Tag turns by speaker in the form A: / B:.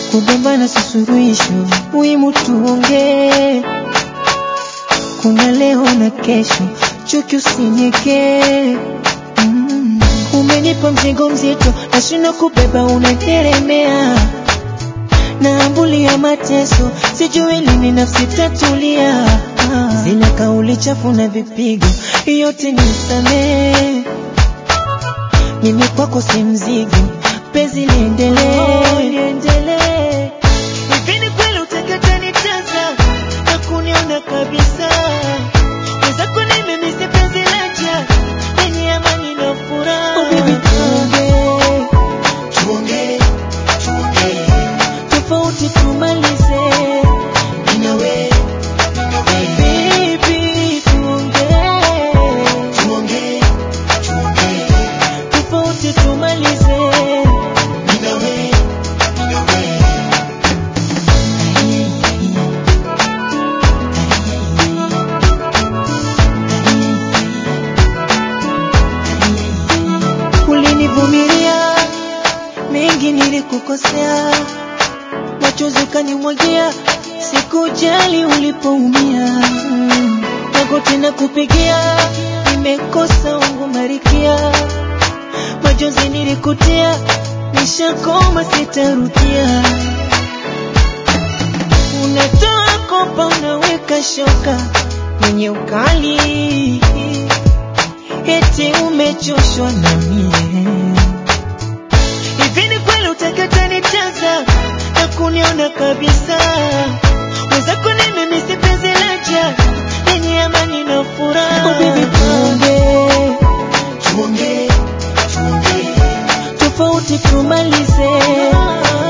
A: kugombana si suluhisho, muhimu tuongee. Kuna leo na kesho, chuki usinyekee. Mm. Umenipa mzigo mzito, nashindwa kubeba, unateremea naambulia mateso, sijui lini nafsi tatulia. Ah. Zile kauli chafu na vipigo, yote nisamee. Mimi kwako si mzigo, penzi liendelee, liendelee. Hivi ni kweli utakata nitaza na kuniona kabisa? Mwenzako nimemisi penzi laja lenye amani na furaha. Oh baby, tuongee,
B: tuongee, tuongee,
A: tofauti tumalize.
B: mimi na wewe, mimi na wewe,
A: Baby, tuongee,
B: tuongee, tuongee,
A: tofauti tumalize.
B: mimi na wewe, mimi na wewe.
A: Ulinivumilia mengi, nilikukosea, machozi ukanimwagia, sikujali ulipoumia. Mm. Magoti na kupigia, nimekosa wangu marikia, machozi nilikutia, nishakoma sitarudia. Unatoa kopa, unaweka shoka yenye ukali eti umechoshwa na mie. Hivi ni kweli utakata nitaza na kuniona kabisa? Mwenzako nimemisi penzi laja lenye amani na furaha. Oh baby, tuongee,
B: Tuongee, tuongee,
A: tofauti tumalize.